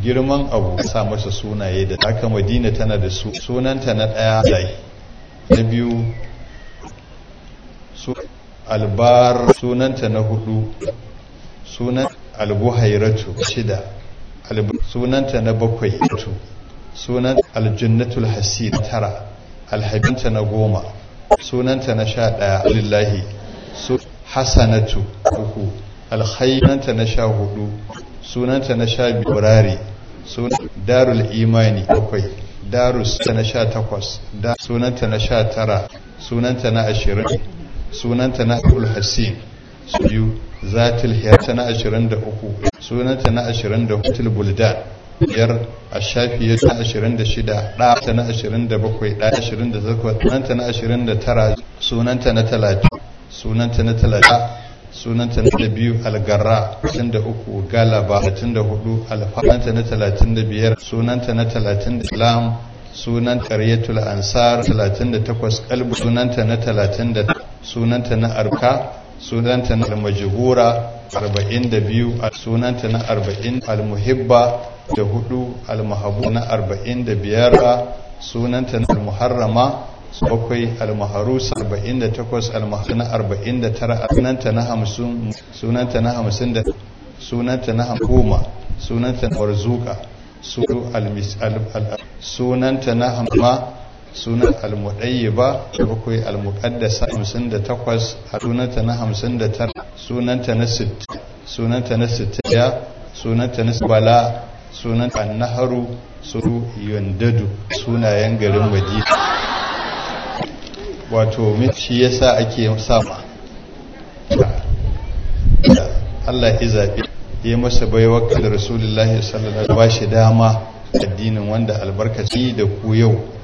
girman abu sa masa sunaye da aka madina tana da su sunanta na ɗaya lai na biyu su albar sunanta na hudu sunan albuhairatu shida sunanta na bakwai tu sunan aljannatul hasid tara alhabinta na goma sunanta na sha ɗaya lillahi su hasanatu uku alhainanta na sha hudu sunanta na sha birari darul imani bakwai darus ta na sha takwas sunanta na sha tara sunanta na ashirin sunanta na abul hassin su biyu zatil hiyata na ashirin da uku sunanta na ashirin da hutul buldan biyar a shafiya ta ashirin da shida ɗa ta na ashirin da bakwai ɗa ashirin da zakwa sunanta na ashirin da tara sunanta na talatin sunanta na talatin sunanta na da biyu algarra talatin da uku galaba talatin da hudu alfahanta na talatin da biyar sunanta na talatin da islam sunan karyatul ansar talatin da takwas kalbu sunanta na talatin da sunanta na arka sunanta na almajhura arba'in da biyu sunanta na arba'in almuhibba da hudu almahabu na arba'in da biyar sunanta na almuharrama bakwai almaharus arba'in da takwas almaharu na arba'in da tara sunanta na hamsin sunanta na hamsin da sunanta na goma sunanta na warzuka sunanta na hamma sunan almudayyiba bakwai almuqaddasa hamsin da takwas sunanta na hamsin da tara sunanta na sitt sunanta na sittiya sunanta na bala sunan annaharu suru yandadu sunayen garin madina wato shi yasa ake sama Allah ya zaɓi ya masa baiwa da rasulullahi sallallahu alaihi wasallam ba shi dama addinin wanda albarkaci da ku yau